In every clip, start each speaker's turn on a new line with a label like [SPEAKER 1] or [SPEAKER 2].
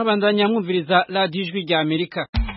[SPEAKER 1] murabandanya mwumviriza radiyo ijwi rya amerika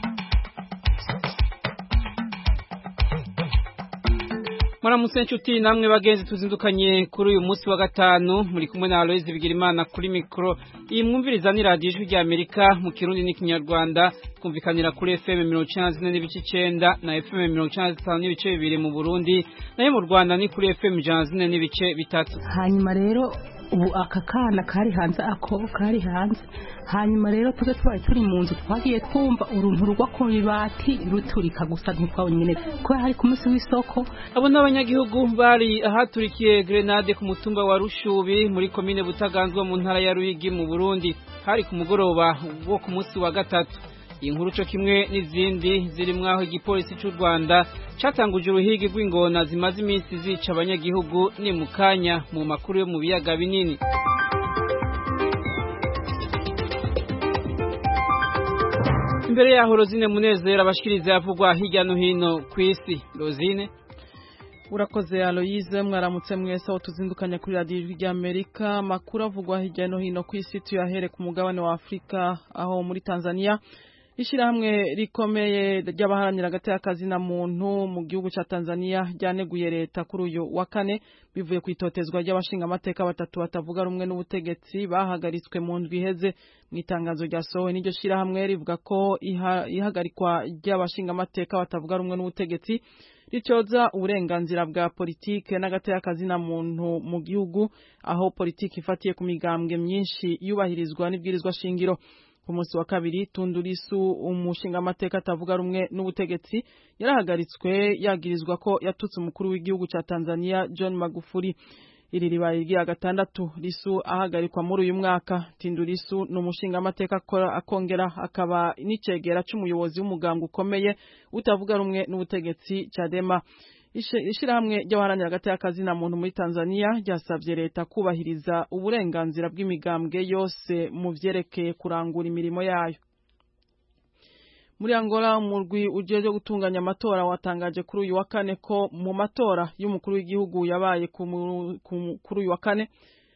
[SPEAKER 1] muramutse nshuti namwe bagenzi tuzindukanye kuri uyu munsi wa gatanu muri kumwe na Aloise Bigirimana kuri mikoro iyi mwumviriza ni radiyo ijwi rya Amerika mu kirundi n'ikinyarwanda twumvikanira kuri FM mirongo icyenda na zine n'ibice icyenda na FM mirongo icyenda na zitanu n'ibice bibiri mu Burundi nayo mu Rwanda ni kuri FM ijana na zine n'ibice bitatu
[SPEAKER 2] hanyuma rero ubu aka kana kari hanze ako kari hanze hanyuma rero tuge twari turi mu nzu twagiye twumva uruntu rugwa ku ibati ruturika gusa ntitwabonye kubera hari ku munsi w'isoko
[SPEAKER 1] abo ni abanyagihugu bari ahaturikiye grenade ku mutumba wa rushubi muri komine butaganzwa mu ntara ya ruyigi mu burundi hari ku mugoroba wo ku munsi wa gatatu iyi nkuru cyo kimwe n'izindi ziri mwaho igipolisi cy'u Rwanda catanguje uruhigi rw'ingona zimaze iminsi zica abanyagihugu ni mu kanya mu makuru yo mu biyaga binini imbere yaho Rosine Munezero abashikiriza yavugwa hirya no hino ku isi Rosine
[SPEAKER 3] urakoze aloyize mwaramutse mwese aho tuzindukanya kuri radiyo ijwi rya amerika amakuru avugwa hirya no hino ku isi tuyahere ku mugabane wa afurika aho muri tanzania ishyirahamwe rikomeye ry'abaharanira agati na muntu mu gihugu cya tanzania ryaneguye leta kuri uyu wa kane bivuye ku itotezwa ry'abashingamateka batatu batavuga rumwe n'ubutegetsi bahagaritswe mu ndwi iheze mu itangazo ryasohowe n'iryo shyirahamwe rivuga ko ihagarikwa ry'abashingamateka batavuga rumwe n'ubutegetsi ricoza uburenganzira bwa politike n'agateka na muntu mu gihugu aho politike ifatiye ku migambwe myinshi yubahirizwa n'ibwirizwa shingiro ku munsi wa kabiri tundurisu umushingamateka atavuga rumwe n'ubutegetsi yarahagaritswe yagirizwa ko yatutse umukuru w'igihugu cya Tanzania John Magufuli iri ribaye rya gatandatu risu ahagarikwa muri uyu mwaka tindurisu ni umushingamateka akongera akaba n'icegera c'umuyobozi w'umuganga ukomeye utavuga rumwe n'ubutegetsi Chadema ishirahamwe ry'abaharanira agati na muntu muri Tanzania ryasavye leta kubahiriza uburenganzira bw'imigambwe yose mu vyerekeye kurangura imirimo yayo muri Angola umurwi ujeje gutunganya amatora watangaje kuri uyu wa kane ko mu matora y'umukuru w'igihugu yabaye kuri uyu wa kane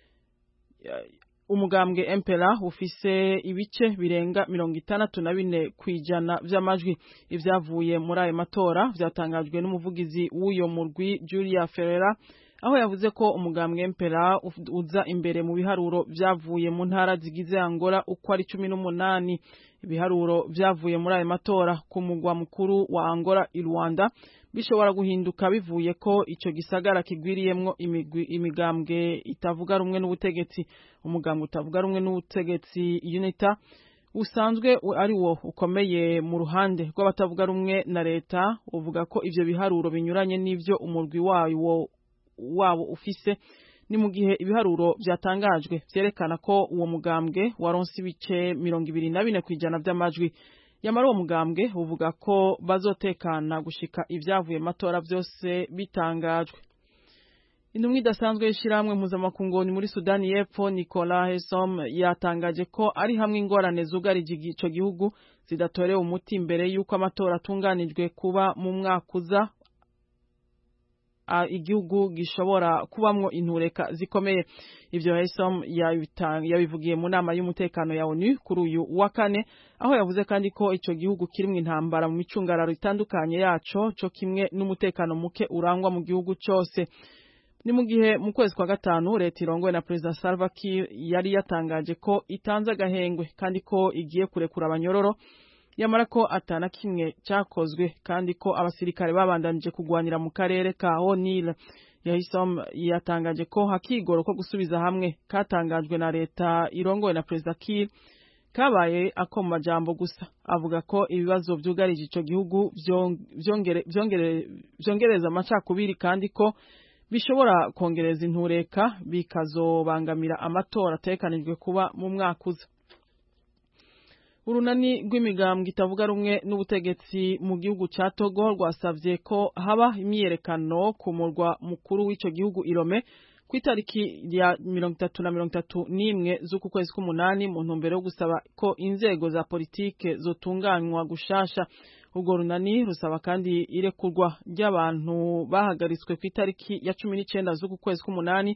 [SPEAKER 3] umugambwe Empera ufise ibice birenga mirongo itandatu na bine kwijana vy'amajwi ivyavuye muri ayo matora vyatangajwe n'umuvugizi w'uyo murwi Julia Ferreira aho yavuze ko umugambwe Empera uza imbere mu biharuro vyavuye mu ntara zigize Angola uko ari cumi n'umunani ibiharuro vyavuye muri ayo matora ku mugwa mukuru wa Angola i Rwanda bishobora guhinduka bivuye ko ico gisagara kigwiriyemwo imigambwe itavuga rumwe n'ubutegetsi umugambwe utavuga rumwe n'ubutegetsi UNITA usanzwe ari wo ukomeye mu ruhande rw'abatavuga rumwe na leta uvuga ko ivyo biharuro binyuranye n'ivyo umurwi wawo wabo ufise ni mu gihe ibiharuro byatangajwe vyerekana ko uwo mugambwe waronse ibice mirongo ibiri na bine kwijana vy'amajwi yamara uwo mugambwe uvuga ko bazotekana gushika ivyavuye matora vyose bitangajwe intumwa idasanzwe y'ishirahamwe mpuzamakungu muri sudani y'epfo nicola hesom yatangaje ko ari hamwe ingorane zugarije ico gihugu zidatorewe umuti imbere y'uko amatora atunganijwe kuba mu mwaka uza igihugu gishobora kubamwo intureka zikomeye ivyo Hesom yabivugiye mu nama y'umutekano ya ONU kuri uyu wa kane aho yavuze kandi ko ico gihugu kirimwo intambara mu micungararo itandukanye yaco co kimwe n'umutekano muke urangwa mu gihugu cose ni mu gihe mu kwezi kwa gatanu leta irongowe na perezida Salva Kiir yari yatangaje ko itanze agahengwe kandi ko igiye kurekura abanyororo yamara ko atana kimwe cyakozwe kandi ko abasirikare babandanije kugwanira mu karere ka O'Neill yahisom yatangaje ko hakigoro ko gusubiza hamwe katangajwe na leta irongowe na perezida Kiir kabaye ako mu majambo gusa avuga ko ibibazo vyugarije ico gihugu vyongereza amacakubiri kandi ko bishobora kongereza intureka bikazobangamira amatora atekanijwe kuba mu mwaka uza urunani rw'imigambwe itavuga rumwe n'ubutegetsi mu gihugu ca Togo rwasavye ko haba imyiyerekano ku murwa mukuru w'ico gihugu Irome ku itariki ya mirongo itatu na mirongo itatu n'imwe z'uku kwezi k'umunani mu ntumbero yo gusaba ko inzego za politike zotunganywa gushasha urwo runani rusaba kandi irekurwa ry'abantu bahagaritswe ku itariki ya cumi n'icenda z'uku kwezi k'umunani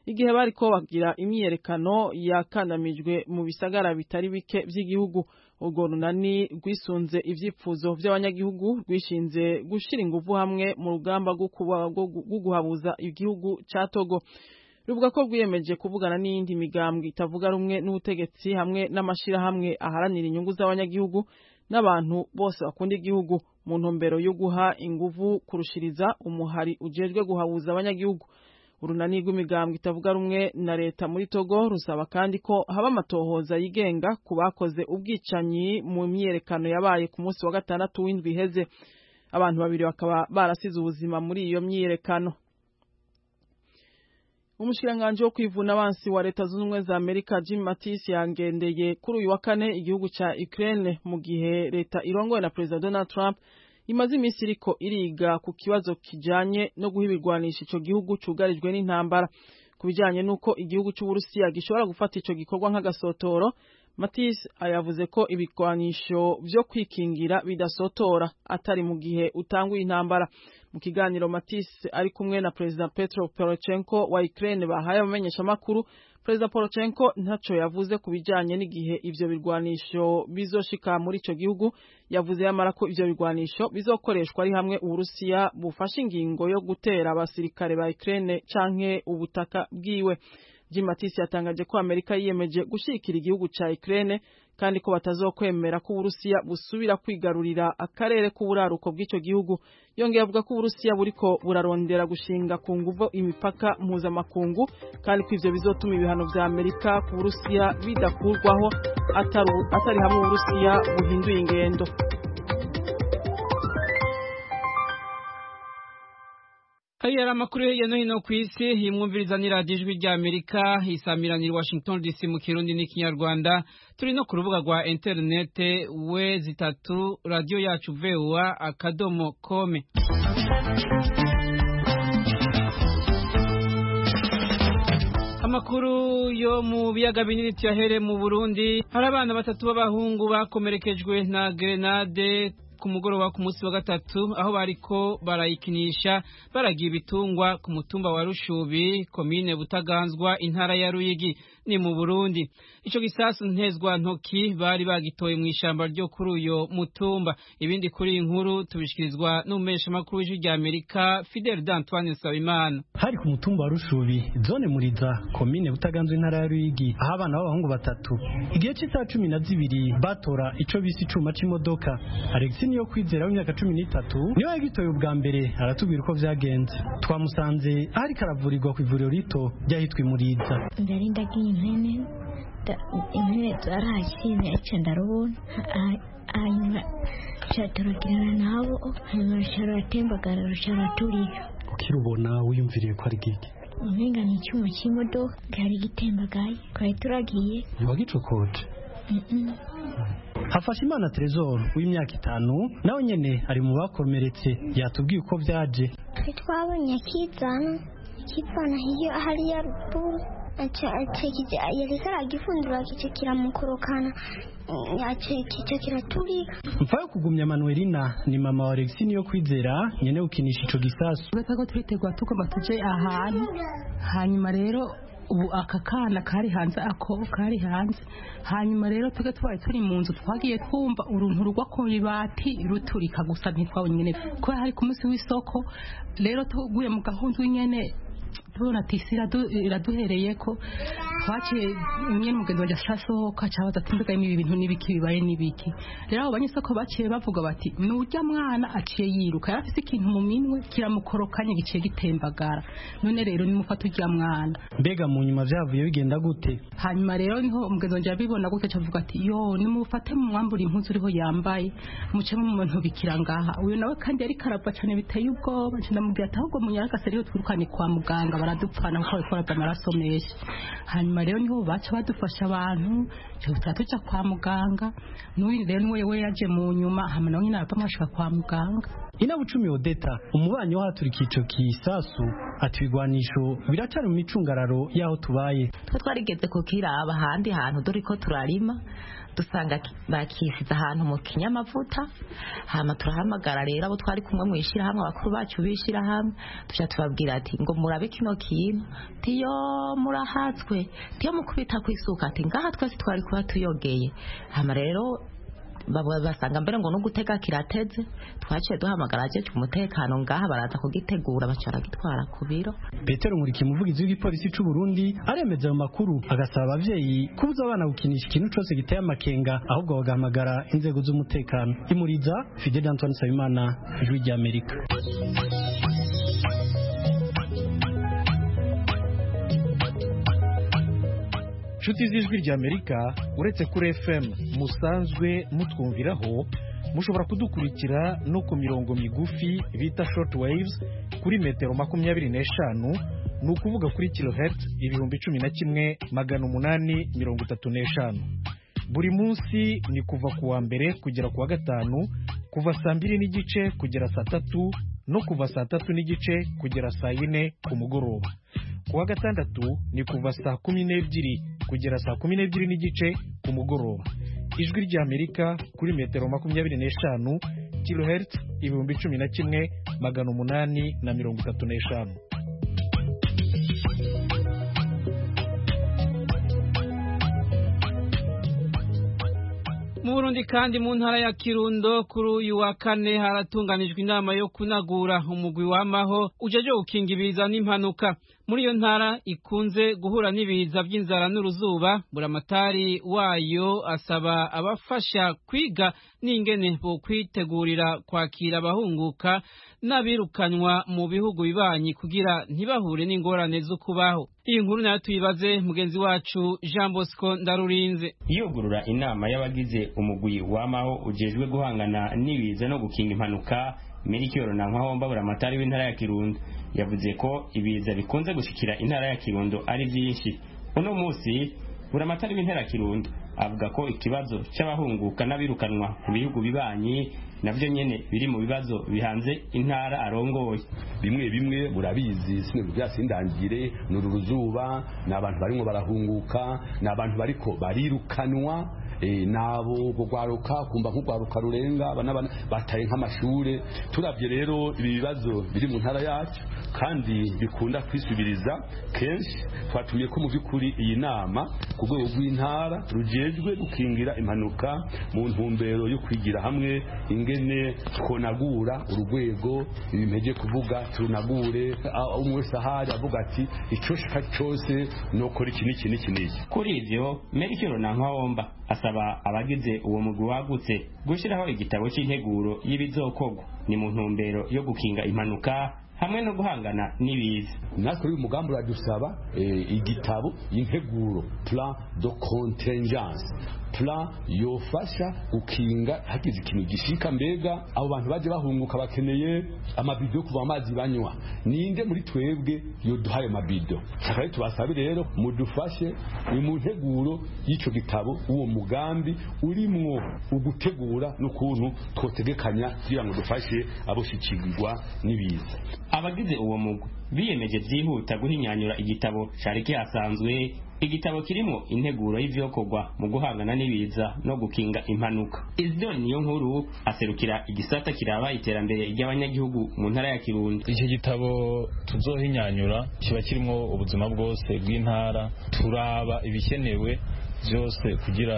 [SPEAKER 3] igihe bariko bagira imyiyerekano yakandamijwe mu bisagara bitari bike vy'igihugu urwo runani rwisunze ivyifuzo vy'abanyagihugu rwishinze gushira inguvu hamwe mu rugamba rwo guhabuza igihugu ca Togo ruvuga ko rwiyemeje kuvugana n'iyindi migambwe itavuga rumwe n'ubutegetsi hamwe n'amashirahamwe aharanira inyungu z'abanyagihugu n'abantu bose bakunda igihugu mu ntumbero yo guha inguvu kurushiriza umuhari ujejwe guhabuza abanyagihugu urunani rw'imigambwe itavuga rumwe na leta muri Togo rusaba kandi ko haba amatohoza yigenga ku bakoze ubwicanyi mu myiyerekano yabaye ku munsi wa gatandatu w'indwi iheze abantu babiri bakaba barasize ubuzima muri iyo myiyerekano umushikiranganji wo kwivuna abansi wa leta zunze ubumwe za amerika jim mattis yangendeye kuri uyu wa kane igihugu ca ukraine mu gihe leta irongowe na perezida donald trump imaze iminsi iriko iriga ku kibazo kijanye no guha ibirwanisha ico gihugu cugarijwe n'intambara ku bijanye n'uko igihugu c'uburusiya gishobora gufata ico gikorwa nk'agasotoro Mattis yavuze ko ibigwanisho vyo kwikingira bidasotora atari mu gihe utanguye intambara mu kiganiro Mattis ari kumwe na President Petro Poroshenko wa Ukraine bahaye abamenyesha makuru President Poroshenko ntaco yavuze ku bijanye n'igihe ivyo birwanisho bizoshika muri ico gihugu yavuze yamara ko ivyo birwanisho bizokoreshwa ari hamwe Uburusiya bufashe ingingo yo gutera abasirikare ba Ukraine canke ubutaka bwiwe Jim Mattis yatangaje ko Amerika yiyemeje gushikira igihugu ca Ukraine kandi ko batazokwemera ko Uburusiya busubira kwigarurira akarere k'uburaruko bw'ico gihugu yongeye avuga ko Uburusiya buriko burarondera gushinga ku nguvu imipaka mpuzamakungu kandi ko ivyo bizotuma ibihano vya Amerika ku Burusiya bidakurwaho atari atari hamwe Uburusiya buhinduye ingendo
[SPEAKER 1] Hari yari amakuru hirya no hino ku isi yimwumviriza ni radiyo ijwi rya Amerika isamiranira Washington DC mu Kirundi n'ikinyarwanda turi no ku rubuga rwa interinete we zitatu radiyo yacu VOA akadomo kome amakuru yo mu biyaga binini tuyahere mu Burundi hari abana batatu b'abahungu bakomerekejwe na grenade ku mugoroba ku munsi wa gatatu aho bariko barayikinisha baragiye ibitungwa ku mutumba wa Rushubi komine Butaganzwa intara ya Ruyigi ni mu Burundi ico gisasu ntezwa ntoki bari bagitoye mu ishamba ryo kuri uyo mutumba ibindi kuri inkuru tubishikirizwa n'umesha makuru w'ijwi rya Amerika Fidel D'Antoine Nsabimana
[SPEAKER 4] hari ku mutumba wa Rushubi zone Muriza komine Butaganzwa intara ya Ruyigi aho abana b'abahungu batatu igihe cy'isaha cumi na zibiri batora ico bise icuma c'imodoka Alexis niyo kwizera w'imyaka cumi n'itatu niwe yagitoye ubwa mbere aratubwira uko vyagenze twamusanze ariko aravurirwa ku ivuriro rito ryahitwa Muriza
[SPEAKER 5] ndari ndagiye impene impene zarahashimye aca ndarubona hanyuma caturagirana nabo hanyuma rucaratembagara rucaraturika
[SPEAKER 4] ukirubona wiyumviriye ko ari giki
[SPEAKER 5] umenga ni icyuma cy'imodoka cyari gitembagaye twari turagiye
[SPEAKER 4] ntiwagicokoje hafashe imana Trezor w'imyaka itanu nawe nyene ari mu bakomeretse yatubwiye uko vyaje
[SPEAKER 6] twabonye akizana akivana hiyo hariya ruguru yariko aragifundura kico kiramukorokana kico kiraturika
[SPEAKER 4] mfa yo kugumya manuelina ni mama wa alexi niyo kwizera nyene gukinisha ico gisasu
[SPEAKER 2] uretse ko turitegura tugomba tuje ahantu hanyuma rero ubu aka kana kari hanze ako kari hanze hanyuma rero tuge tubaye turi mu nzu twagiye twumva uruntu rugwa ku ibati ruturika gusa ntitwabonye nyene kubera hari ku munsi w'isoko rero tuguye mu gahunda nyene tubona ati isi iraduhereye ko twaciye nyine umugenzi wanjye asasohoka cyabaza ati mbega ibi bintu n'ibiki bibaye n'ibiki rero abo banyesoko baciye bavuga bati nujya mwana aciye yiruka yari afite ikintu mu minwe kiramukorokanye giciye gitembagara none rero nimufata ujya mwana
[SPEAKER 4] mbega mu nyuma vyavuye bigenda gute
[SPEAKER 2] hanyuma rero niho umugenzi wanjye abibona gutya cavuga ati yo nimufate mu mwambura impuzu uriho yambaye muce mu muntu bikira ngaha uyu nawe kandi yari karava cyane biteye ubwoba ndamubwira ati ahubwo munyaragase rero twirukane kwa muganga baradupfana kuko babikora amaraso menshi hanyuma rero niho baca badufasha abantu tuba tuja kwa muganga n'uyu rero niwe we yaje mu nyuma hama nawe nyine arava mwashika kwa muganga
[SPEAKER 4] inabucumi odeta umubanyi w'ahaturikiye ico kisasu ati ibigwanisho biracari mu micungararo y'aho tubaye
[SPEAKER 7] twe twarigeze kukiraba ahandi hantu dore ko turarima dusanga bakisize ahantu mu kinyamavuta hama turahamagara rero abo twari kumwe mu ishyirahamwe abakuru bacu b'ishyirahamwe tuja tubabwira ati ngo murabe kino kintu tiyo murahatswe tiyo mukubita kwisuka ati ngaha twese twari kuba tuyogeye hama rero basanga mbere ngo no gutega kirateze twaciye duhamagara ajeje umutekano ngaha baraza kugitegura baca baragitwara ku biro
[SPEAKER 4] petero nkurikiye umuvugizi w'igipolisi c'u burundi aremeza ayo makuru agasaba abavyeyi kubuza abana gukinisha ikintu cose giteye amakenga ahubwo bagahamagara inzego z'umutekano imuriza fidel antoine nsabimana ijwi ry'amerika
[SPEAKER 8] inshuti z'ijwi ry'amerika uretse kuri fm musanzwe mutwumviraho mushobora kudukurikira no ku mirongo migufi bita short waves kuri metero makumyabiri n'eshanu ni ukuvuga kuri kilohertz ibihumbi cumi na kimwe magana umunani mirongo itatu n'eshanu buri munsi ni kuva ku wa mbere kugera ku wa gatanu kuva saa mbiri n'igice kugera saa tatu no kuva saa tatu n'igice kugera saa yine ku mugoroba ku wa gatandatu ni kuva saa kumi n'ebyiri kugera saa kumi n'ebyiri n'igice ku mugoroba ijwi ry'amerika kuri metero makumyabiri n'eshanu kilohertz ibihumbi cumi na kimwe magana umunani na mirongo itatu n'eshanu
[SPEAKER 1] mu Burundi kandi mu ntara ya Kirundo kuri uyu wa kane haratunganijwe inama yo kunagura umugwi w'amaho ujeje gukinga ibiza n'impanuka muri iyo ntara ikunze guhura n'ibiza by'inzara n'uruzuba buramatari wayo asaba abafasha kwiga n'ingene bo kwitegurira kwakira abahunguka n'abirukanywa mu bihugu bibanyi kugira ntibahure n'ingorane zo kubaho iyi nkuru nayo tuyibaze mugenzi wacu Jean Bosco Ndarurinze
[SPEAKER 9] yugurura inama y'abagize umugwi w'amaho ujejwe guhangana n'ibiza no gukinga impanuka Melchior Nankawomba buramatari w'intara ya Kirundo yavuze ko ibiza bikunze gushikira intara ya Kirundo ari byinshi uno munsi buramatari w'intara ya Kirundo avuga ko ikibazo cy'abahunguka n'abirukanwa mu bihugu bibanyi navyo nyene biri mu bibazo bihanze intara arongoye
[SPEAKER 10] bimwe bimwe murabizi sinwe byasindangire nuru ruzuba ni abantu barimo barahunguka ni abantu bariko barirukanwa nabo kugwaruka kumva nk'ugwaruka rurenga abana bataye nk'amashure turavye rero ibi bibazo biri mu ntara yacu kandi bikunda kwisubiriza kenshi twatumiye ko mu by'ukuri iyi nama ku rwego rw'intara rujejwe gukingira impanuka mu ntumbero yo kwigira hamwe ingene twonagura urwego ibimpeje kuvuga turunagure umwe wese ahari avuga ati icyo shaka cyose nokora iki n'iki n'iki n'iki
[SPEAKER 9] kuri ivyo Melchior Nankawomba asaba abagize uwo mugwi wagutse gushyiraho igitabo cy'integuro y'ibizokorwa ni mu ntumbero yo gukinga impanuka hamwe no guhangana n'ibiza
[SPEAKER 10] natwe uyu mugambi uradusaba igitabo y'integuro plan de contingence plan yofasha gukinga hagize ikintu gishika mbega abo bantu baje bahunguka bakeneye amabido yo kuva amazi banywa ninde muri twebwe yoduhaye mabido saka tubasabe rero mudufashe ni mu nteguro y'ico gitabo uwo mugambi urimwo ugutegura n'ukuntu twotegekanya kugira ngo dufashe aboshikirwa n'ibiza
[SPEAKER 9] abagize uwo mugwi biyemeje byihuta guhinyanyura igitabo cari kihasanzwe igitabo kirimo integuro y'ivyokorwa mu guhangana n'ibiza no gukinga impanuka Isidore niyo nkuru aserukira igisata kiraba iterambere ry'abanyagihugu mu ntara ya Kirundo
[SPEAKER 11] iki gitabo tuzohinyanyura kiba kirimo ubuzima bwose bw'intara turaba ibikenewe byose kugira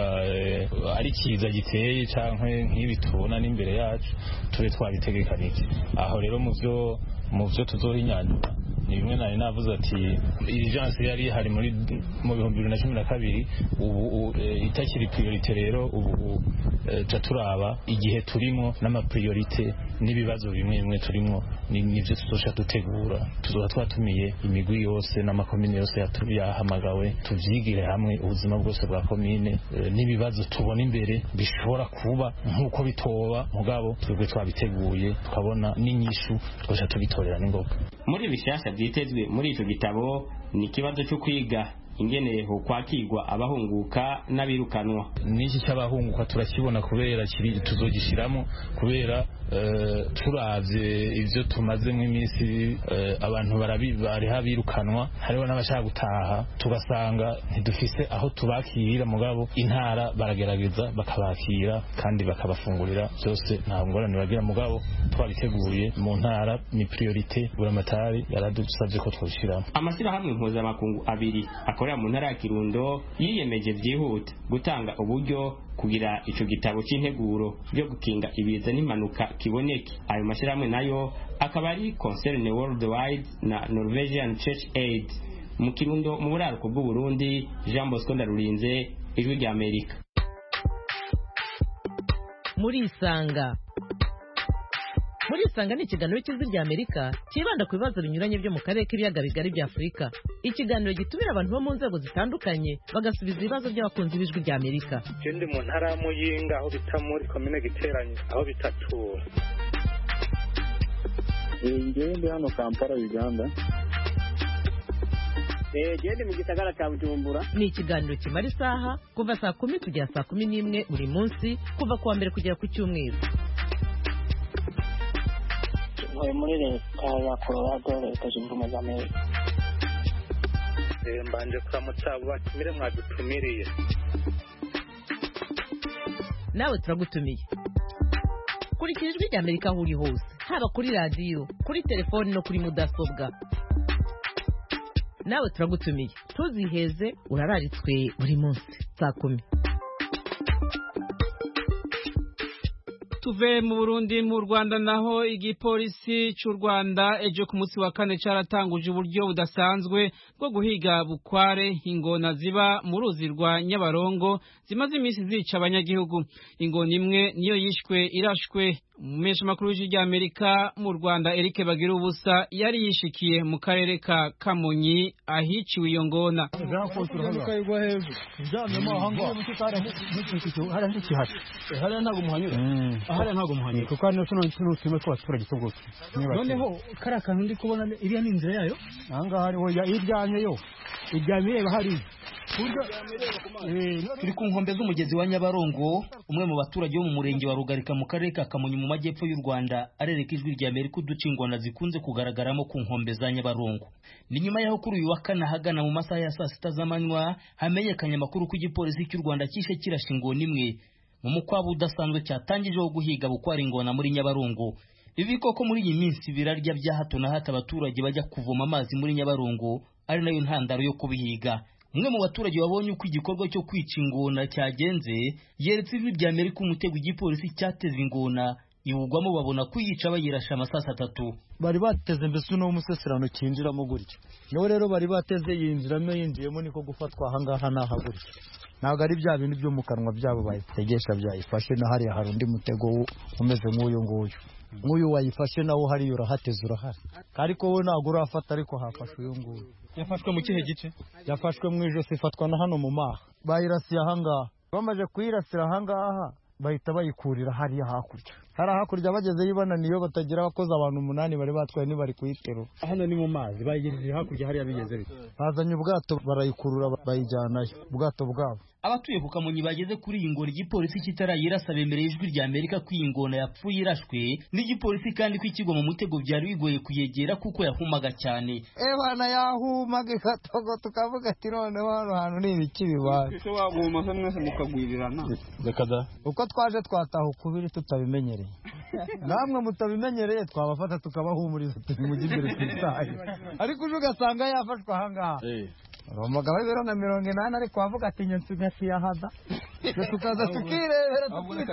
[SPEAKER 11] ari kiza giteye cyangwa nk'ibi tubona n'imbere yacu tube twabitegekanije aho rero mu byo mu byo tuzohinyanyura ni bimwe nari navuze ati irijanse yari ihari muri mu bihumbi bibiri na cumi na kabiri ubu itakiri priorite rero ubu ca turaba igihe turimo n'amapriorite n'ibibazo bimwe bimwe turimo nivyo tuzoca dutegura tuzoba twatumiye imigwi yose n'amakomine yose yahamagawe tuvyigire hamwe ubuzima bwose bwa komine n'ibibazo tubona imbere bishobora kuba nk'uko bitoba mugabo twebwe twabiteguye tukabona n'inyishu twoca tubitorera n'ingoga
[SPEAKER 9] muri bishasha byitezwe muri ico gitabo ni ikibazo cyo kwiga ingene ho kwakirwa abahunguka n'abirukanwa
[SPEAKER 11] n'iki cy'abahunguka turakibona kubera kiri tuzogishiramo kubera turavye ivyo tumazemo iminsi abantu bariha birukanwa hariho n'abashaka gutaha tugasanga ntidufise aho tubakirira mugabo intara baragerageza bakabakira kandi bakabafungurira byose nta ngorane bagira mugabo twabiteguriye mu ntara ni priorite buramatari yaradusabye ko twabishyiramo
[SPEAKER 9] amashyirahamwe mpuzamakungu abiri akorera mu ntara ya kirundo yiyemeje byihuta gutanga uburyo kugira ico gitabo c'integuro byo gukinga ibiza n'impanuka kiboneke ayo mashyirahamwe nayo akaba ari concern worldwide na norwegian church aid mu kirundo mu buraruko bw'uburundi jean bosco ndarurinze ijwi rya amerika
[SPEAKER 12] murisanga murisanga ni ikiganiro cy'ijwi rya amerika cyibanda ku bibazo binyuranye byo mu karere k'ibiyaga bigari bya afurika ikiganiro gitumira abantu bo mu nzego zitandukanye bagasubiza ibibazo by'abakunzi b'ijwi rya amerika
[SPEAKER 13] je ndi mu ntara ya muyinga aho bita muri komine giteranye aho bitatura
[SPEAKER 14] ngewe ndi hano kampala uganda
[SPEAKER 15] gende mu gisagara cya bujumbura
[SPEAKER 12] ni ikiganiro kimara isaha kuva saa kumi kugera saa kumi n'imwe buri munsi kuva ku wa mbere kugera ku cyumweru
[SPEAKER 15] ntuye muri leta ya colorado leta zunze ubumwe za amerika
[SPEAKER 13] mbanje kuramutsa abo batumire mwadutumiriye
[SPEAKER 12] nawe turagutumiye kurikira ijwi rya amerika aho uri hose haba kuri radiyo kuri telefoni no kuri mudasobwa nawe turagutumiye ntuziheze urararitswe buri munsi saa kumi
[SPEAKER 1] tuve mu burundi mu rwanda naho igipolisi cy'u rwanda ejo ku munsi wa kane cyaratanguje uburyo budasanzwe bwo guhiga bukware ingona ziba mu ruzi rwa nyabarongo zimaze iminsi zica abanyagihugu ingona imwe niyo yishwe irashwe umumeshamakuru w'ijwi rya amerika mu rwanda eric bagira ubusa yari yishikiye mu karere ka kamonyi ahiciwe iyo ngona
[SPEAKER 16] hariya ntabwo muhanyura hariya ntabwo muhanyura kuko hano tuno tuno turimo tw'abaturage tw'ubwoko noneho kariya kantu ndi kubona iriya ni inzira yayo ahangaha hariho iryamye yo iryamye ireba hariya
[SPEAKER 17] turi ku nkombe z'umugezi wa nyabarongo umwe mu baturage bo mu murenge wa rugarika mu karere ka kamonyi mu majyepfo y'u rwanda arereka ijwi rya amerika uduce ingona zikunze kugaragaramo ku nkombe za nyabarongo ni nyuma y'aho kuri uyu wa kane ahagana mu masaha ya saa sita z'amanywa hamenyekanye amakuru ko igipolisi cy'u rwanda cyishe kirashe ingona imwe mu mukwabo udasanzwe cyatangijeho guhiga bukwara ingona muri nyabarongo ibi koko muri iyi minsi birarya bya hato na hato abaturage bajya kuvoma amazi muri nyabarongo ari nayo ntandaro yo kubihiga umwe mu baturage babonye uko igikorwa cyo kwica ingona cyagenze yeretse ijwi rya amerika umutego igipolisi cyateze ingona iwugwamo babona kuyica bayirasha amasasa atatu
[SPEAKER 16] bari bateze mbese uno museserano cyinjiramo gutya niwe rero bari bateze yinjiramo yinjiyemo niko gufatwa ahangaha n'aha gutya ntabwo ari bya bintu byo mu kanwa byabo bayitegesha byayifashe na hariya hari undi mutego umeze nk'uyu nguyu nk'uyu wayifashe nawo hariya urahateze urahari ariko wowe ntabwo urafata ariko hafashe uyu nguyu
[SPEAKER 17] yafashwe mu kihe gice
[SPEAKER 16] yafashwe mu ijosi ifatwa na hano mu maha bayirasiye ahangaha bamaze kuyirasira ahangaha bahita bayikurira hariya hakurya hariya hakurya bagezeyo ibananiye batagira abakozi abantu umunani bari batwaye ntibari kuyiterura
[SPEAKER 17] hano ni mu mazi bayigejeje hakurya hariya bigeze bite
[SPEAKER 16] bazanye ubwato barayikurura bayijyanayo ubwato bwabo
[SPEAKER 17] abatuye ku kamonyi bageze kuri iyi ngona igipolisi kitarayirasa bemereye ijwi rya amerika ko iyi ngona yapfuye irashwe n'igipolisi kandi ko ikigwa mu mutego byari bigoye kuyegera kuko yahumaga cyane
[SPEAKER 16] ebana yahumaga igatogo tukavuga ati noneho hano hantu ni ibiki bibaye
[SPEAKER 18] ese waguma se mwese mukagwirirana
[SPEAKER 17] reka da
[SPEAKER 16] uko twaje twataha ukubiri tutabimenyereye namwe mutabimenyereye twabafata tukabahumuriza mujye imbere twitaye ariko uje ugasanga yafashwe ahangaha umugabo w'ibiro na mirongo inani ariko wavuga ati nyinshi ugasiyahaza tukaza tukirebera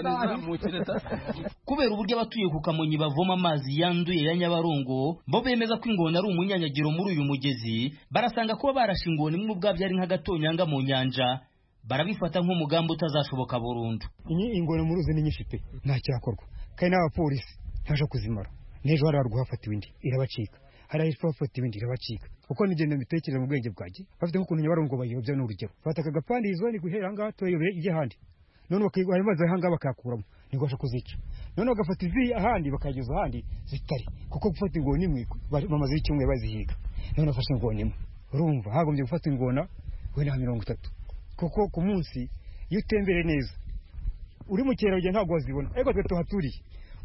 [SPEAKER 17] kubera uburyo abatuye ku kamonyi bavoma amazi yanduye ya nyabarongo bo bemeza ko ingona ari umunyanyagiro muri uyu mugezi barasanga kuba barashe ingona imwe ubwabyo ari nk'agatonyanga mu nyanja barabifata nk'umugambi utazashoboka burundu
[SPEAKER 16] ingona mu ruzi ni nyinshi pe nta cyakorwa kandi n'abapolisi ntaje kuzimara n'ejo hari guhafatiwe indi irabacika hari ahitwa bafata ibindi irabacika kuko nigenda mbitekereza mu bwenge bwanjye bafite nk'ukuntu nyabarongo bayiyobya ni urugero bafata akagapandirizo ni guhera ahangaha tuyobeye ijya ahandi none bari maze ahangaha bakayakuramo ntibasha kuzica none bagafata izi ahandi bakayageza ahandi zitari kuko gufata ingona imwe bamaze icyumweru bazihiga none bafashe ingona imwe urumva hagombye gufata ingona wenda mirongo itatu kuko ku munsi iyo utembere neza uri mu kerarugendo ntabwo wazibona ariko twe tuhaturiye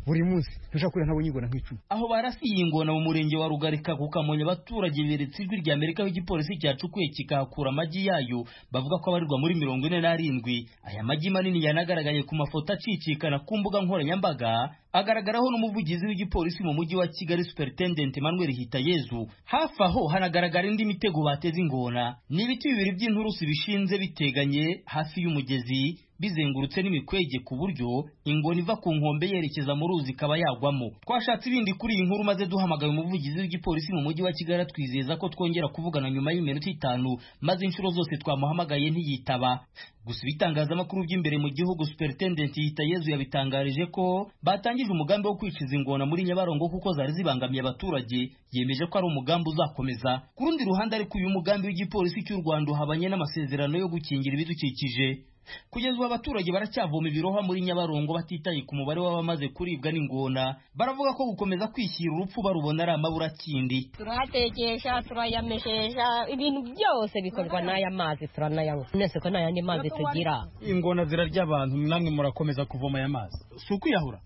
[SPEAKER 16] buri munsi ntushobora kurira ntabonye ingona nk'icumi
[SPEAKER 17] aho barasiye ingona mu murenge wa rugarika ku kamonyi abaturage beretse ijwi rya amerika aho igipolisi cyacukuye kikahakura amagi yayo bavuga ko abarirwa muri mirongo ine n'arindwi aya magi manini yanagaragaye ku mafoto acicikana ku mbuga nkoranyambaga agaragaraho n'umuvugizi w'igipolisi mu mujyi wa kigali superintendent emmanuel hitayezu hafi aho hanagaragara indi mitego bateze ingona ni ibiti bibiri by'inturusi bishinze biteganye hafi y'umugezi bizengurutse n'imikwege ku buryo ingona iva ku nkombe yerekeza mu ruzi ikaba yagwamo twashatse ibindi kuri iyi nkuru maze duhamagaye umuvugizi w'igipolisi mu mujyi wa kigali twizeza ko twongera kuvugana nyuma y'iminota itanu maze inshuro zose twamuhamagaye ntiyitaba gusa ibitangazamakuru by'imbere mu gihugu superintendent hitayezu yabitangarije ko batangije umugambi wo kwiciza ingona muri nyabarongo kuko zari zibangamiye abaturage yemeje ko ari umugambi uzakomeza ku rundi ruhande ariko uyu mugambi w'igipolisi cy'u rwanda uhabanye n'amasezerano yo gukingira ibidukikije kugeza ubu abaturage baracyavoma ibirohwa muri nyabarongo batitaye ku mubare w'abamaze kuribwa n'ingona baravuga ko gukomeza kwishyira urupfu barubona ari amaburakindi
[SPEAKER 19] turahatekesha turayameshesha ibintu byose bikorwa n'aya mazi turanayanywa nese ko nta yandi mazi tugira
[SPEAKER 20] ingona zirarya abantu namwe murakomeza kuvoma aya mazi si ukwiyahura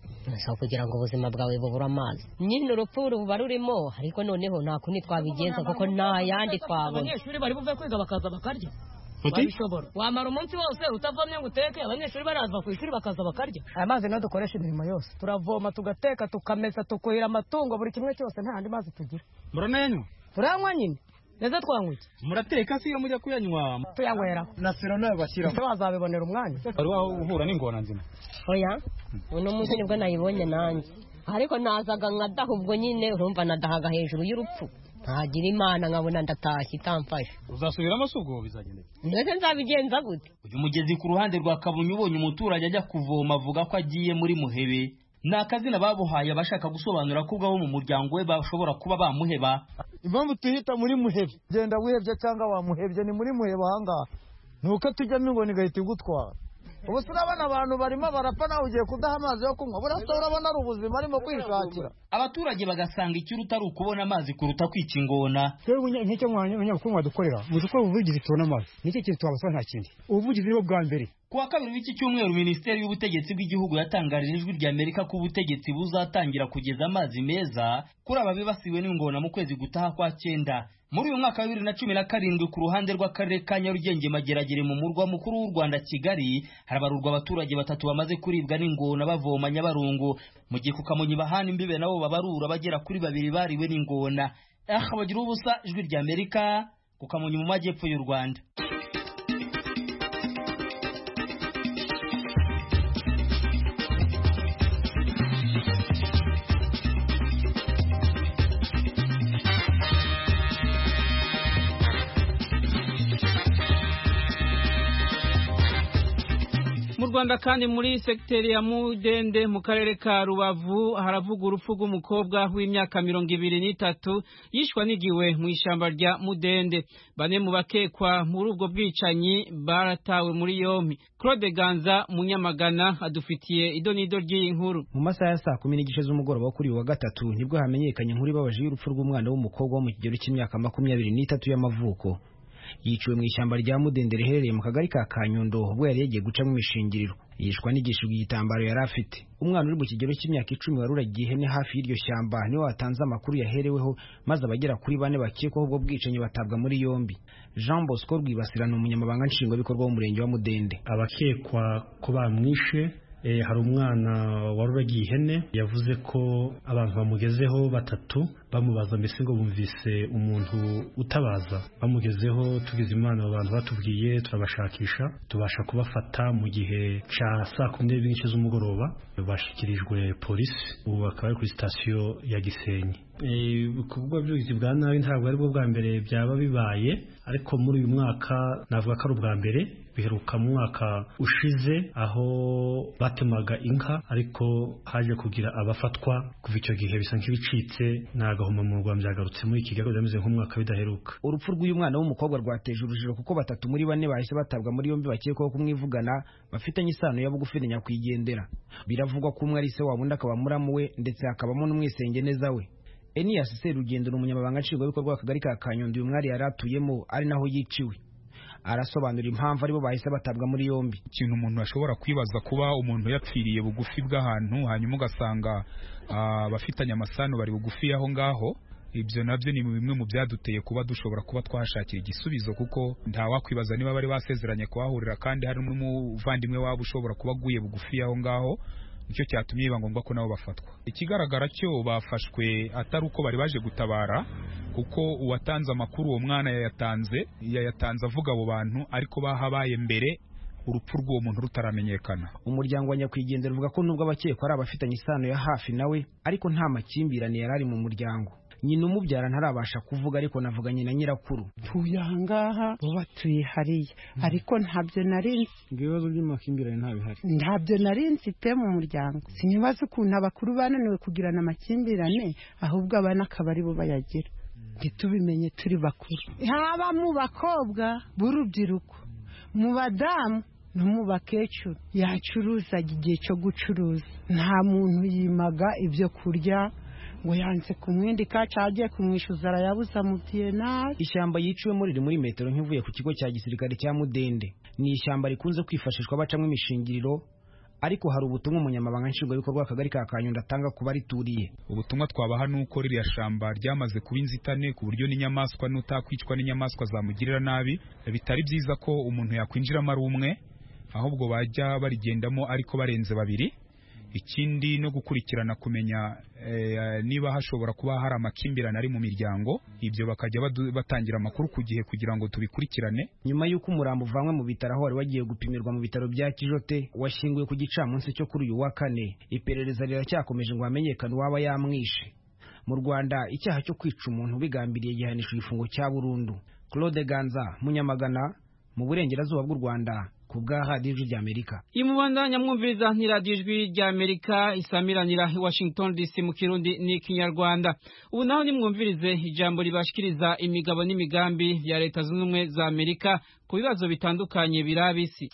[SPEAKER 19] so kugira ngo ubuzima bwawe bubure amazi nyine urupfu ruba rurimo ariko noneho nta kundi twabigenza kuko nta yandi twabona
[SPEAKER 12] abanyeshuri bari buve kwiga bakaza bakarya babishobora wamara umunsi wose utavomye ngo uteke abanyeshuri baraza ku ishuri bakaza bakarya
[SPEAKER 21] aya mazi niyo dukoresha imirimo yose turavoma tugateka tukamesa tukuhira amatungo buri kimwe cyose nta yandi mazi tugira
[SPEAKER 20] muranayanywa
[SPEAKER 21] turayanywa nyine neza twanywa iki
[SPEAKER 20] murateka si iyo mujya kuyanywa
[SPEAKER 21] tuyanywera
[SPEAKER 20] na siro nayo bashyiraho
[SPEAKER 21] ese wazabibonera umwanya
[SPEAKER 20] wari wahura n'ingona nzima
[SPEAKER 19] oya uno munsi nibwo nayibonye nanjye ariko nazaga nkadaha ubwo nyine urumva nadahaga hejuru y'urupfu ntagira imana nkabona ndatashye itamfashe
[SPEAKER 20] uzasubiramo si ubwo bizagenda
[SPEAKER 19] ndetse nzabigenza gute
[SPEAKER 17] uyu mugezi ku ruhande rwa kabunyi ubonye umuturage ajya kuvoma avuga ko agiye muri muhebe ni akazina babuhaye abashaka gusobanura ko ubwabo mu muryango we bashobora kuba bamuheba
[SPEAKER 22] impamvu tuhita muri muhebe genda wihebye cyangwa wamuhebye ni muri muhebe ahangaha ni uko tujyamo ingona igahita igutwara ubu se urabona abantu barimo barapfa nawe ugiye kudaha amazi yo kunywa burasa urabona ari ubuzima arimo kwishakira
[SPEAKER 17] abaturage bagasanga ikiruta ari ukubona amazi kuruta kwica ingona
[SPEAKER 16] twebwe nk'icyo abanyabukungu badukorera muzi ko ubuvugizi tubona amazi nicyo kintu twabasaba nta kindi ubuvugizi nibo bwa mbere
[SPEAKER 17] ku wa kabiri w'iki cyumweru minisiteri y'ubutegetsi bw'igihugu yatangarije ijwi rya amerika ko ubutegetsi buzatangira kugeza amazi meza kuri aba bibasiwe n'ingona mu kwezi gutaha kwa cyenda muri uyu mwaka wa bibiri na cumi na karindwi ku ruhande rw'akarere ka nyarugenge mageragere mu murwa mukuru w'u rwanda kigali harabarurwa abaturage batatu bamaze kuribwa n'ingona bavoma nyabarongo mu gihe ku kamonyi bahana imbibe nabo babarura bagera kuri babiri bariwe n'ingona aha bagira ubusa ijwi rya amerika ku kamonyi mu majyepfo y'u rwanda
[SPEAKER 1] mu rwanda kandi muri segiteri ya mudende mu karere ka rubavu haravuga urupfu rw'umukobwa w'imyaka mirongo ibiri n'itatu yishwa n'igiwe mu ishyamba rya mudende bane mu bakekwa muri ubwo bwicanyi baratawe muri yombi claude ganza munyamagana adufitiye idonido ry'iyi nkuru
[SPEAKER 23] mu masaha ya saa kumi n'igice z'umugoroba wo kuri uyu wa gatatu nibwo hamenyekanye inkuru ibabaje y'urupfu rw'umwana w'umukobwa wo mu kigero cy'imyaka makumyabiri n'itatu y'amavuko yiciwe mu ishyamba rya mudende riherereye mu kagari ka kanyundo ubwo yari yagiye gucamo imishingiriro yishwa n'igishijwe igitambaro yari afite umwana uri mu kigero cy'imyaka icumi wari uragiye ihene hafi y'iryo shyamba niwe watanze amakuru yahereweho maze abagera kuri bane bakekwaho ubwo bwicanyi batabwa muri yombi jean bosco rwibasira ni umunyamabanga nshingwabikorwa w'umurenge wa mudende
[SPEAKER 4] abakekwa ko bamwishe hari umwana wari uragiye ihene yavuze ko abantu bamugezeho batatu bamubaza mbese ngo bumvise umuntu utabaza bamugezeho tugize imana abo bantu batubwiye turabashakisha tubasha kubafata mu gihe cya saa kumi n'ebyiri n'igice z'umugoroba bashyikirijwe polisi ubu bakaba bari kuri sitasiyo ya gisenyi ibikorwa by'ubugizi bwa nabi ntabwo ari bwo bwa mbere byaba bibaye ariko muri uyu mwaka navuga ko ari ubwa mbere biheruka mu mwaka ushize aho batemaga inka ariko haje kugira abafatwa kuva icyo gihe bisa nk'ibicitse nta gahomamunwa byagarutse muri iki gihe bimeze nk'umwaka bidaheruka
[SPEAKER 23] urupfu rw'uyu mwana w'umukobwa rwateje urujijo kuko batatu muri bane bahise batabwa muri yombi bakekwaho kumwivugana bafitanye isano ya bugufi na nyakwigendera biravugwa ko umwe ari se wabo undi akaba muramu we ndetse hakabamo n'umwisengeneza we Enias Serugendo ni umunyamabanga nshingwabikorwa w'akagari ka Kanyundo uyu mwari yari atuyemo ari naho yiciwe arasobanura impamvu aribo bahise batabwa muri yombi
[SPEAKER 3] ikintu umuntu ashobora kwibaza kuba umuntu yapfiriye bugufi bw'ahantu hanyuma ugasanga abafitanye amasano bari bugufi y'aho ngaho ibyo nabyo ni bimwe mu byaduteye kuba dushobora kuba twahashakira igisubizo kuko ntawakwibaza niba bari basezeranye kuhahurira kandi hari n'umuvandimwe wabo ushobora kuba aguye bugufi y'aho ngaho nicyo cyatumye biba ngombwa ko nabo bafatwa ikigaragara cyo bafashwe atari uko bari baje gutabara kuko uwatanze amakuru uwo mwana yayatanze yayatanze avuga abo bantu ariko bahabaye mbere urupfu rw'uwo muntu rutaramenyekana
[SPEAKER 23] umuryango wa nyakwigendera uvuga ko nubwo abakekwa ari abafitanye isano ya hafi nawe ariko nta makimbirane yari ari mu muryango nyina umubyara ntarabasha kuvuga ariko navuganye na nyirakuru
[SPEAKER 5] tuye ahangaha bo batuye hariya ariko ntabyo nari
[SPEAKER 23] ibibazo by'amakimbirane ntabihari
[SPEAKER 5] ntabyo nari mfite mu muryango sinibaza ukuntu abakuru bananiwe kugirana amakimbirane ahubwo abana akaba aribo bayagira ntitubimenye turi bakuru haba mu bakobwa b'urubyiruko mu badamu no mu bakecuru yacuruzaga igihe cyo gucuruza nta muntu yimaga ibyo kurya ngo yanze kumwindika cyagiye kumwishyuza arayabuze amubwiye nabi
[SPEAKER 23] ishyamba yiciwemo riri muri metero nk'ivuye ku kigo cya gisirikare cya mudende ni ishyamba rikunze kwifashishwa bacamo imishingiriro ariko hari ubutumwa umunyamabanga nshingwabikorwa w'akagari ka kanyundo atanga ku barituriye
[SPEAKER 3] ubutumwa twabaha ni uko ririya shamba ryamaze kuba inzitane ku buryo n'inyamaswa n'utakwicwa n'inyamaswa zamugirira nabi bitari byiza ko umuntu yakwinjiramo ari umwe ahubwo bajya barigendamo ariko barenze babiri ikindi no gukurikirana kumenya niba hashobora kuba hari amakimbirane ari mu miryango ibyo bakajya batangira amakuru ku gihe kugira ngo tubikurikirane
[SPEAKER 23] nyuma y'uko umurambo uvanywe mu bitaro aho wari wagiye gupimirwa mu bitaro bya kijote washyinguwe ku gicamunsi cyo kuri uyu wa kane iperereza riracyakomeje ngo hamenyekane uwaba yamwishe mu rwanda icyaha cyo kwica umuntu bigambiriye gihanishwa igifungo cya burundu claude ganza munyamagana mu burengerazuba bw'u rwanda ku bwa radiyo ijwi ry'amerika
[SPEAKER 1] iyi mubandanya mwumviriza ni radiyo ijwi ry'amerika isamiranira i washington dc mu kirundi n'ikinyarwanda ubu naho nimwumvirize ijambo ribashikiriza imigabo n'imigambi ya leta zunze ubumwe za amerika ku bibazo bitandukanye biraba isi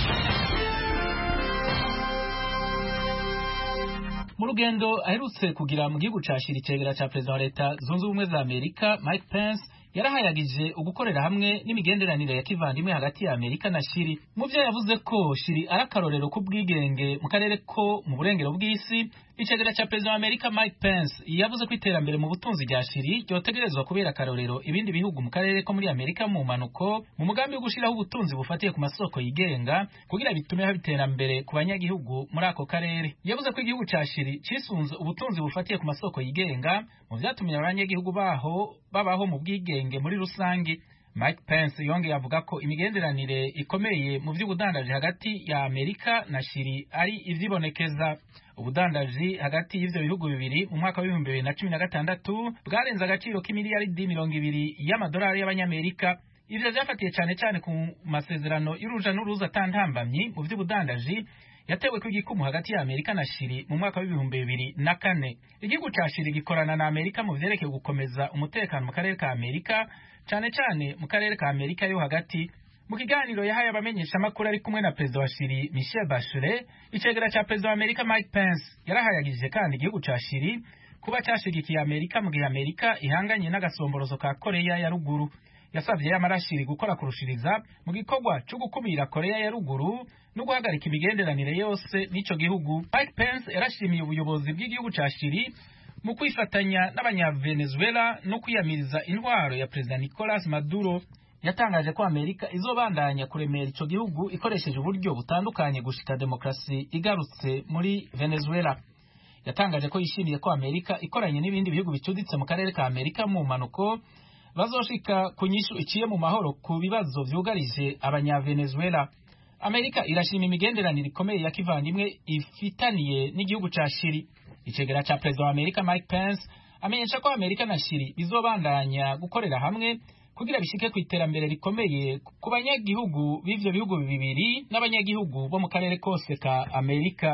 [SPEAKER 6] mu rugendo aherutse kugira mu gihugu ca shiri icegera ca perezida wa leta zunze ubumwe za amerika mike pence yarahayagije ugukorera hamwe n'imigenderanire ya kivandimwe hagati ya Amerika na Shiri mu byo yavuze ko Shiri ari akarorero k'ubwigenge mu karere ko mu burengero bw'isi icegera cya perezida wa Amerika Mike Pence yavuze ko iterambere mu butunzi rya Shiri ryotegerezwa kubera akarorero ibindi bihugu mu karere ko muri Amerika mu manuko mu mugambi wo gushiraho ubutunzi bufatiye ku masoko yigenga kugira bitume haba iterambere ku banyagihugu muri ako karere yavuze ko igihugu ca Shiri cisunze ubutunzi bufatiye ku masoko yigenga mu vyatumye abanyagihugu baho babaho mu bwigenge muri rusange Mike Pence yongeye avuga ko imigenderanire ikomeye mu by'ubudandaji hagati ya Amerika na Shiri ari ivyibonekeza ubudandaji hagati y'ivyo bihugu bibiri mu mwaka w'ibihumbi bibiri na cumi na gatandatu bwarenze agaciro k'imiliyaridi mirongo ibiri y'amadolari y'abanyamerika ivyo vyafatiye cane cane ku masezerano y'uruja n'uruza atantambamyi mu vy'ubudandaji yatewe ko igikumu hagati ya Amerika na Shiri mu mwaka w'ibihumbi bibiri na kane igihugu ca Shiri gikorana na Amerika mu vyerekeye gukomeza umutekano mu karere ka Amerika cane cane mu karere ka Amerika yo hagati mu kiganiro yahaye abamenyeshamakuru ari kumwe na perezida wa Shiri Michel Bachelet icegera ca perezida wa Amerika Mike Pence yarahayagije kandi igihugu ca Shiri kuba cashigikiye Amerika mu gihe Amerika ihanganye n'agasomborozo ka Korea ya ruguru yasabye y'amarashiri gukora kurushiriza mu gikorwa cyo gukumira Korea ya ruguru no guhagarika imigenderanire yose n'ico gihugu Mike Pence yarashimiye ubuyobozi bw'igihugu ca Shiri mu kwifatanya n'abanyavenezuela no kwiyamiriza intwaro ya perezida Nicolas Maduro yatangaje ko Amerika izobandanya kuremera ico gihugu ikoresheje uburyo butandukanye gushika demokrasi igarutse muri Venezuela yatangaje ko yishimiye ko Amerika ikoranye n'ibindi bihugu bicuditse mu karere ka Amerika mu mpanuko bazoshika ku nyishu iciye mu mahoro ku bibazo vyugarije abanyavenezuela amerika irashima imigenderanire ikomeye ya kivandimwe ifitaniye n'igihugu ca shiri icegera ca perezida wa amerika mike pence amenyesha ko amerika na shiri bizobandanya gukorera hamwe kugira bishike ku iterambere rikomeye ku banyagihugu b'ivyo bihugu bibiri n'abanyagihugu bo mu karere kose ka amerika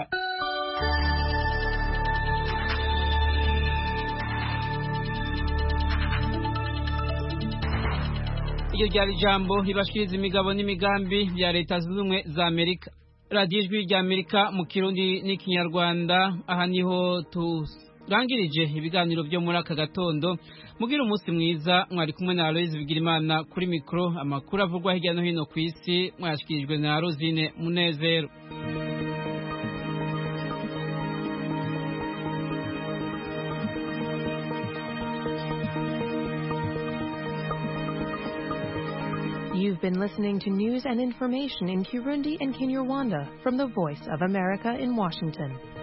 [SPEAKER 1] iryo ryari ijambo ribashikiriza imigabo n'imigambi ya leta zunze ubumwe za amerika radiyo ijwi rya amerika mu kirundi n'ikinyarwanda aha niho turangirije ibiganiro byo muri aka gatondo mugira umunsi mwiza mwari kumwe na Aloise Bigirimana kuri mikro amakuru avugwa hirya no hino ku isi mwashikirijwe na Rosine Munezero
[SPEAKER 2] You've been listening to news and information in Kirundi and Kinyarwanda from the Voice of America in Washington.